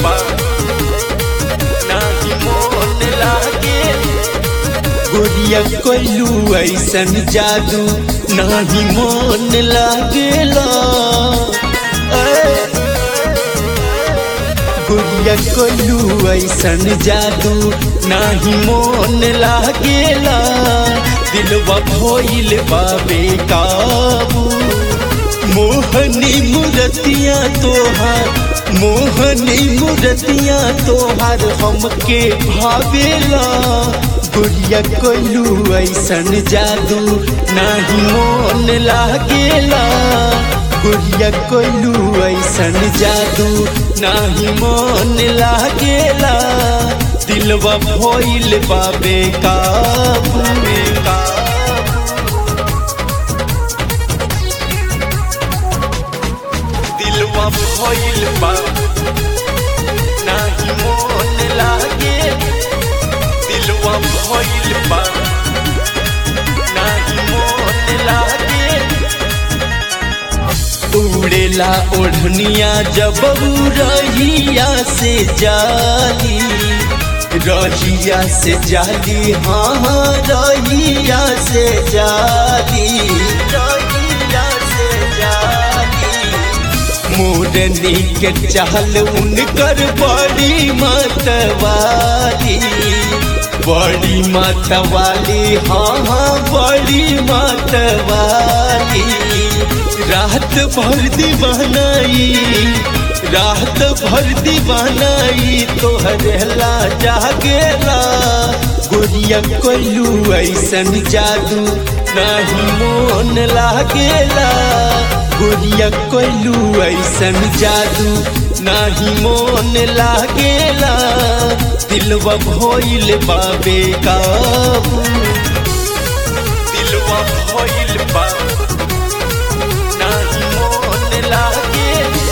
बा नाही मोन लागे गोरिया कोइलू ऐसन जादू नाही मोन लागेला ऐ। गुड़िया कोलू ऐसन जादू नाही मोन लागेला दिलवा भोइल बाबे काबू मोहनी मूर्तियाँ तोहार मोहनी मूर्तियाँ तोहार हमके भावेला गुड़िया कोलू ऐसन जादू नाही मोन लागेला गुड़िया कोलू ऐसन जादू नाही मन लागेला दिलवा भइल बाबे काबू दिलवा भइल बा नाही मन लागे दिलवा भइल बा नाही मन लागे उड़ेला ओढ़निया जब रहिया से जाली रहिया से जाली हाँ हाँ रहिया से जाली रहिया से जाली मोरनी के चहल उनकर बड़ी मतवाली बड़ी मतवाली हाँ हाँ बड़ी मतवाली रात भर दीवानाई रात भर दीवानाई तोहरेला जागेला गोरिया कोलू ऐसन जादू नहीं मोन लागेला गोरिया कोलू ऐसन जादू नहीं मोन लागेला दिलवा भइल बाबे काबू दिलवा भइल बा नाही मोन लागे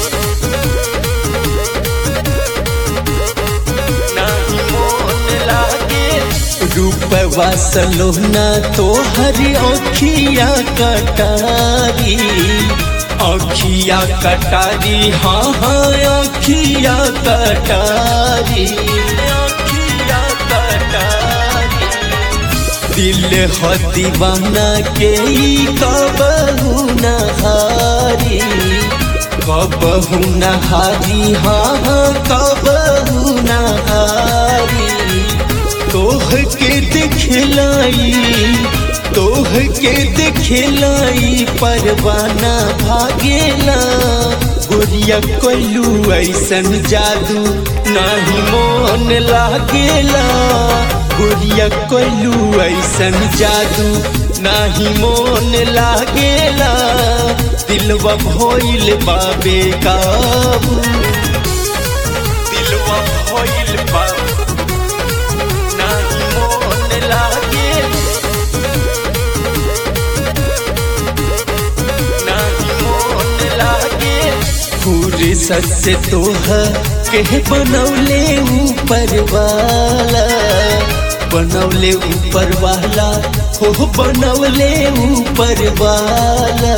नाही मोन लागे रूपवा सलोना तोहरी अखिया कटारी अखिया कटारी हाँ हाँ अखिया कटारी अखिया कटारी दिल हो दीवाना के ई कबहू नहारी कबहू नहारी हाँ हाँ कबहू नहारी तोह के दिखलाई तोह के दिखलाई परवाना भागेला गोरिया कोलू ऐसन जादू नहीं मोन लागेला गोरिया कोलू ऐसन जादू नाही मोन लागेला दिलवा भइल बाबे काबू दिलवा भइल बा नाही मोन लागे नाही मोन लागे पूरे सच तोह के बनौले ऊपर वाला बनौले ऊपर वाला हो बनौले ऊपर वाला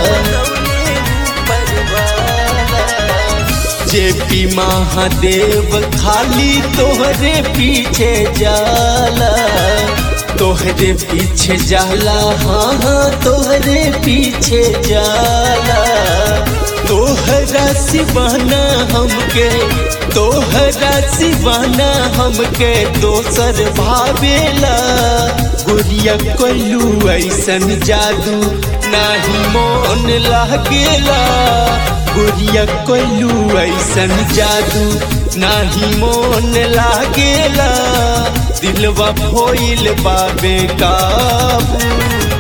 जेपी महादेव खाली तोहरे पीछे जाला तोहरे पीछे जाला हाँ हाँ तोहरे पीछे जाला तोहरा सिवाना हमके तोहरा सिवाना हमके दोसर भावेला गुड़िया कोलू ऐसन जादू नाही मोन लागेला गुड़िया कोलू ऐसन जादू नाही मोन लागेला दिलवा भोइल बाबे काबू